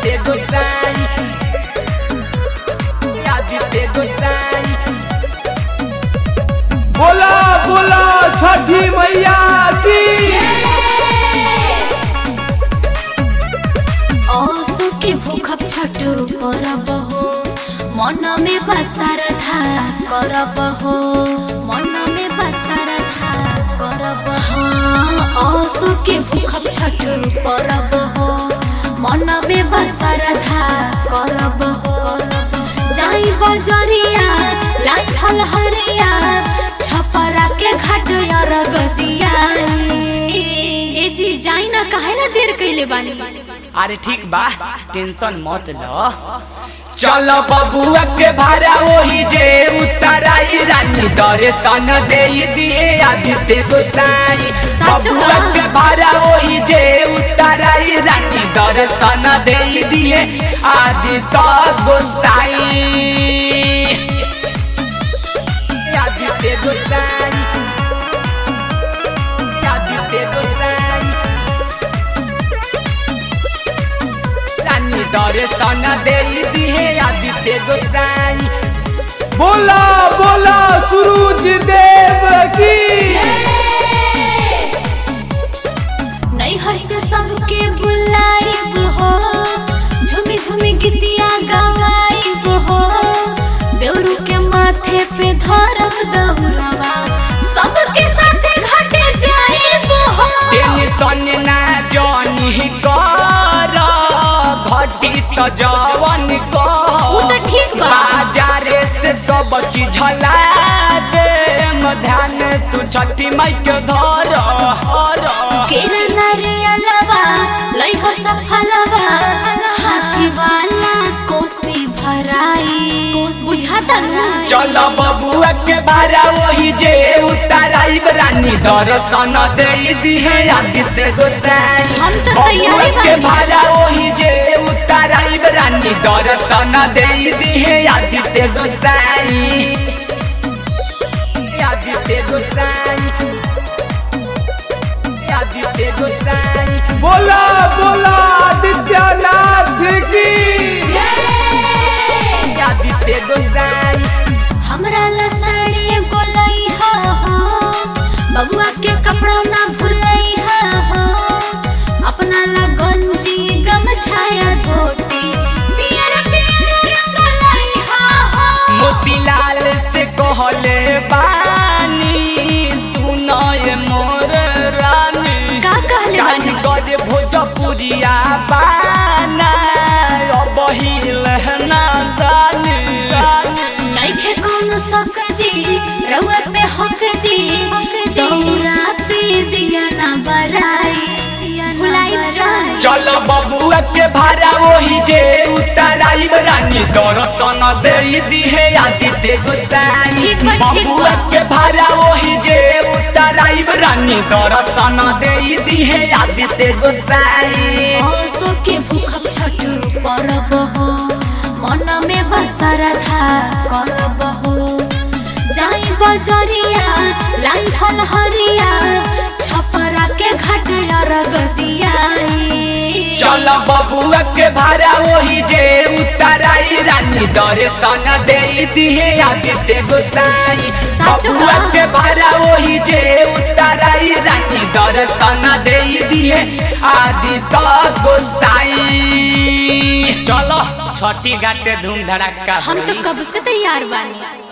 आदित्य गोसाई आदित्य गोसाई बोला बोला छठी मैया की असो के भूखब छठो परब हो मन में बसर था करब हो मन में बसर था करब हो असो के भूखब छठो परब हो मन में बसर था करब हो जाई बजरिया लाई फल हरिया छपरा के घाट अरगतिया ए जी जाई ना काहे ना देर कइले बानी अरे ठीक बा टेंशन मत लो चल बबुआ के भाड़ा वही जे उतराई रानी दर्शन दे दिए आदित्य गोसाई सच बबुआ बा। के भाड़ा वही जे उतराई रानी दर्शन दे दिए आदित्य गोसाई आदित्य गोसाई आदित्य गोसाई रानी दर्शन दे दिए आदित्य गोसाई बोला बोला सूरज देव की नहीं हंसे सबके बुलाइब हो झुमी झुमी गीतिया गवाइब हो देवरू के माथे पे धरब दौरवा सबके साथे घाटे जाइब हो टेंशन ना जानी कर घटी तो जवन वो तो ठीक बा। बाजारे से सब चीज ला दे ध्यान तू छठी माई के धर हर केरा नारियलवा लई हो सफलवा हाथी वाला कोसी भराई बुझाता ना चल बबुआ के भाड़ा वही जे उतराइब रानी दर्शन दे दिहे आदित्य गोसाई हम तो बबुआ तैयारी के बानी। भाड़ा वही जे उतराइब रानी दर्शन दे दिहे आदित्य गोसाई आदित्य गोसाई आदित्य गोसाई बोला बोला आदित्यनाथ की आदित्य गोसाई हमरा ला साड़ी एगो लइहा हो बबुआ के कपड़ा ना भुलइहा हो अपना ला गंजी गमछाया धोती पियर पियर रंग लइहा हो मोतीलाल से कहले बानी सुनय मोर रानी का कहले बानी गज भोजपुरिया बाना अबही लहना दानी नइखे कौनो शक जी रउआ पे हक जी दौरा पे दिया ना बराई भुलाई जाए चल बबुआ के भाड़ा वही जे उतराइब रानी दर्शन दे दिहे आदित्य गोसाई ठीक बा, ठीक बबुआ बा। के भाड़ा वही जे उतराइब रानी दर्शन दे दिहे आदित्य गोसाई असो के भूखब छठु परब हो मन में बसर था करब हो जाई बजरिया लाई फल हरिया छपरा के घाट अरगतिया चल बबुआ के भाड़ा वही जे उतराई रानी दर्शन दे दिहे आदित्य गोसाई सच बा। बबुआ के भाड़ा वही जे उतराई रानी दर्शन दे दिहे आदित्य गोसाई चलो छठी घाटे धूम धड़ाका हम तो होई। कब से तैयार बानी